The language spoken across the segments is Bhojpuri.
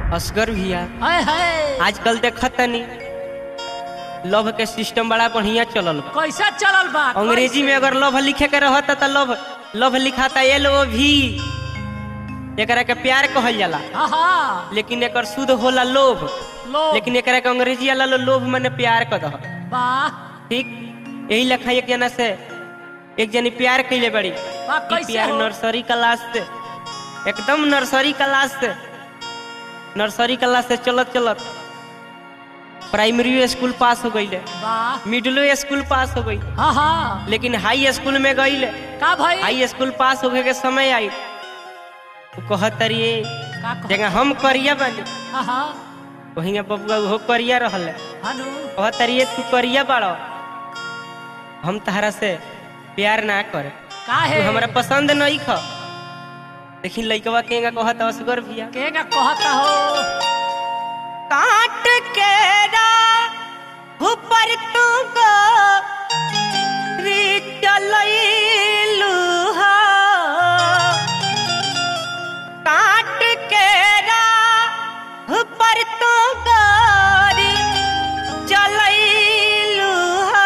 असगर भैया हाय हाय आजकल देखत तनी लव के सिस्टम बड़ा बढ़िया चलल बा कैसा चलल बा अंग्रेजी में अगर लव लिखे के रहता त लव लव लिखाता एल ओ भी एकरा के प्यार कहल जाला हाँ हाँ लेकिन एकर शुद्ध होला लोभ लोग लेकिन एकरा के अंग्रेजी वाला लो- लोभ माने प्यार क दह वाह ठीक यही लेखा एक जना से एक जनी प्यार कैले बड़ी वाह ई कैसे प्यार हो नर्सरी क्लास से एकदम नर्सरी क्लास से नर्सरी क्लास से चलत चलत प्राइमरी स्कूल पास हो गईले वाह मिडिलो स्कूल पास हो गई हाँ हाँ लेकिन हाई स्कूल में गईले का भाई हाई स्कूल पास होके के समय आई तो कहत रहिए का कह- जगह हम करिया बानी हाँ हाँ वहीं बबुआ वो करिया रहल हनु कहत रहिए तू करिया बाड़ो हम तहरा से प्यार ना करे का तू है हमरा पसंद नहीं ख लेकिन लइकवा केगा कहत असगर भैया केगा कहता हो काट के ऊपर तू गो री चलैलू हो काट के ऊपर तू गोरी चलैलू हो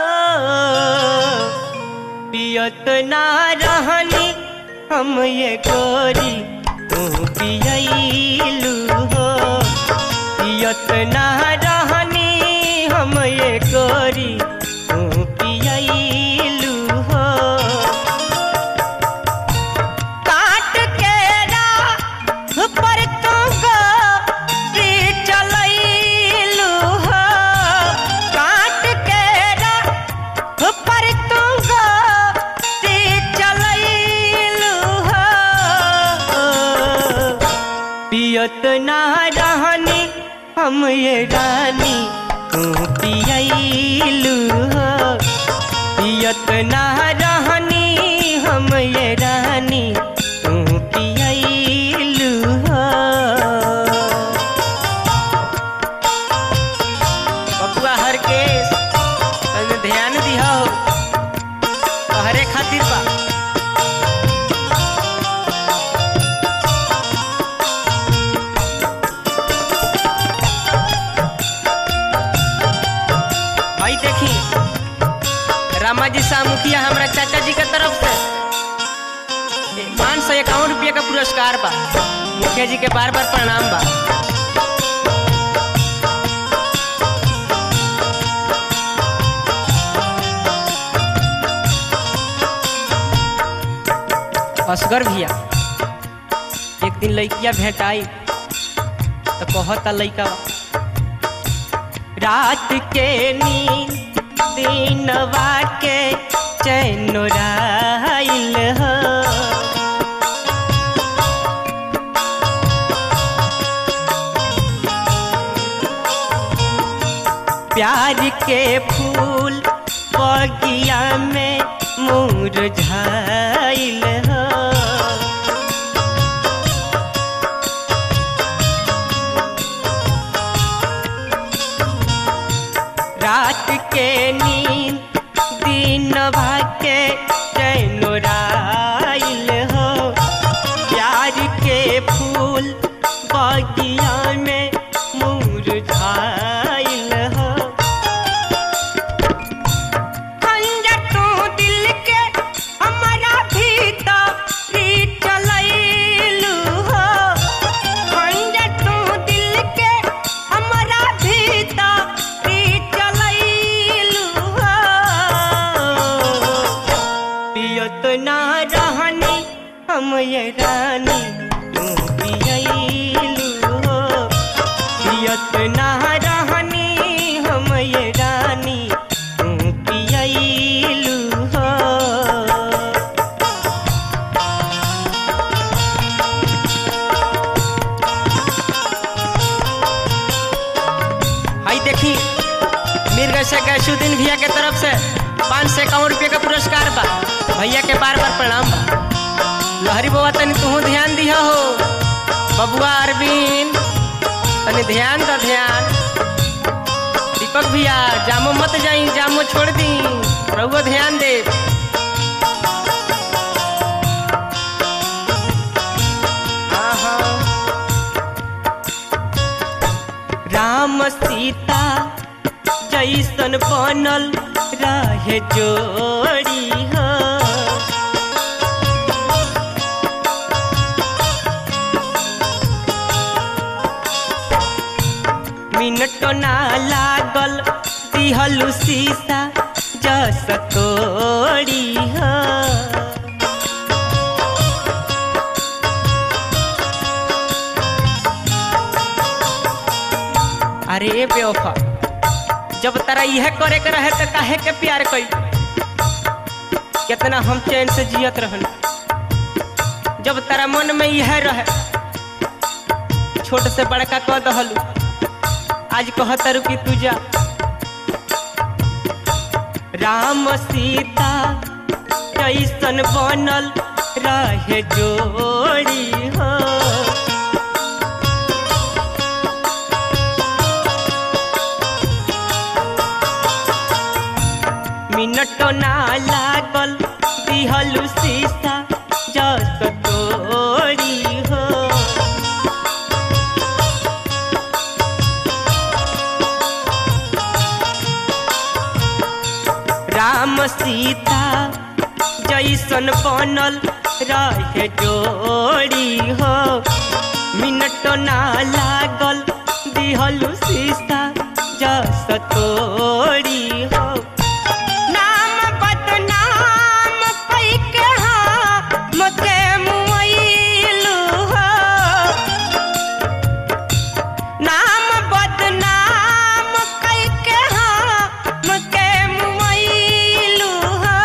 पियत ना रहनी हम ये गोरी तू पियलू हो पियत ना रहनी हम ये गोरी तू पियलू हो काट के पर तू गोरी चलैलू हो काट के पर तू गोरी चलैलू हो पियत ना रहनी हम ये रानी तू पियलू हो पियत ना रहनी हम ये रानी तू पियलू हो बबुआ हर केस तने ध्यान दिहो हरे खातिर बा भाई देखी रामा जी शाह मुखिया हमारा चाचा जी के तरफ से पाँच सौ इक्यावन रुपये का पुरस्कार बा मुखिया जी के बार बार प्रणाम बा असगर भैया एक दिन लड़किया भेटाई तो कहता लड़का रात के नींद दिनवा के चैनोराइल हो प्यार के फूल बगिया में मुरझाइल हो रात के नींद दिन भाके चैनोराइल हो प्यार के फूल बगिया में मुरझाइल हो खंजर तू दिल के हमारा भीतर चलैलू हो खंजर तू दिल के हमारा भीतर चलैलू हो पियत ना रहनी हम ये रानी तू पियलू हो पियत ना रहनी हम ये रानी तू पियलू हो आई देखी मिर्ग से गैसुद्दीन भैया के तरफ से पाँच सौ इक्यावन रुपये का पुरस्कार बा भैया के बार बार प्रणाम बा लहरी बाबा तनी तू ध्यान दिया हो बबुआ अरविंद तनी ध्यान द ध्यान दीपक भैया जामो मत जाई जामो छोड़ दी रहुआ ध्यान दे जैसन बनल रहे जोड़ी हो मिनट ना लागल दिहलु सीसा जस तोड़ी हो अरे बेवफा जब तारा यह करे के रहे तो काहे के प्यार कई कितना हम चैन से जियत रहन जब तारा मन में यह रहे छोट से बड़का कह दहलू आज कहतर कि तू जा राम सीता कैसन बनल रहे जोड़ी हो मिनट ना लागल दिहलु सीसा जस तोड़ी हो राम सीता जैसन बनल रहे जोड़ी हो मिनट ना लागल दिहलु सीता जस तोड़ी हो नाम बदनाम कैके हम के मुइलु हो नाम बदनाम कैके हम के मुइलु हो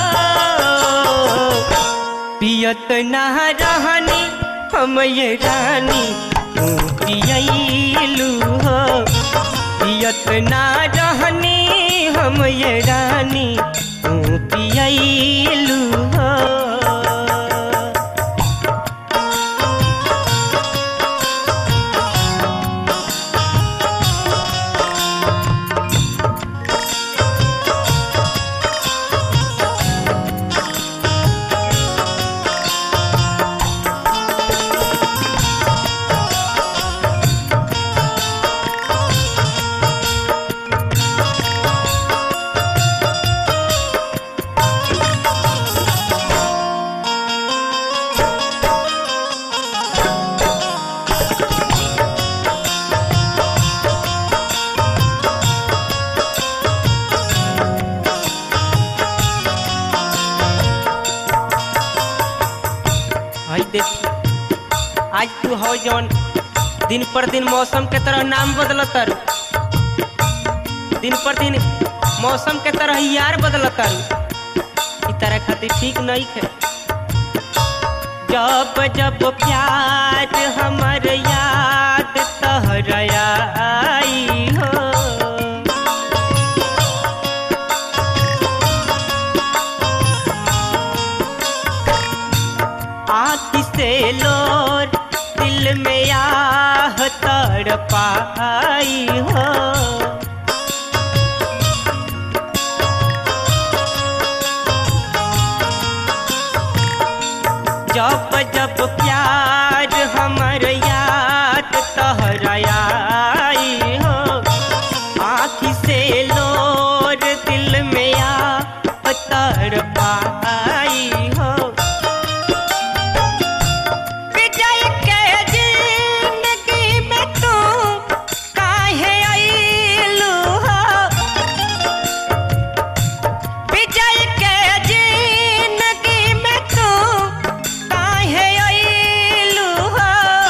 पियत ना रहनी हम ये रानी तू पियलू हो पियत ना रहनी हम ये रानी तू पियलू हो भाई देख आज तू हो जौन दिन पर दिन मौसम के तरह नाम बदलतर दिन पर दिन मौसम के तरह यार बदलतर ई तरह खातिर ठीक नहीं है जब जब प्यार हमर याद तहरया आई हो आँख से लोर दिल में आह तड़ पाई हो जब जब प्यार हमर याद तहराई हो आँख से लोर दिल में आह तड़ पाई हो विजय के जिंदगी में तू काहे आइलू हो विजय के जिंदगी में तू काहे आइलू हो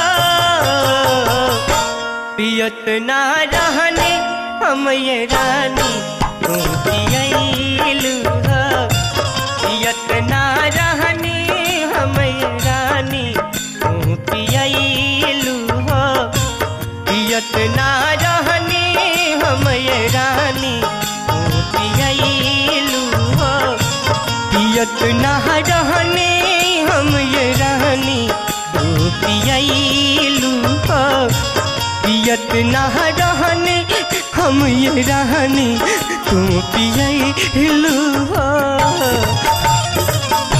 पियत ना रहने हम ये रानी तू पियलू हो पियत ना रहनी हम रानी तू पियलू हो पियत ना रहनी हम रानी तू पियलू हो पियत ना रहनी हम रानी तू पियलू हो पियत ना रहनी हम ये रानी तू पियलू हो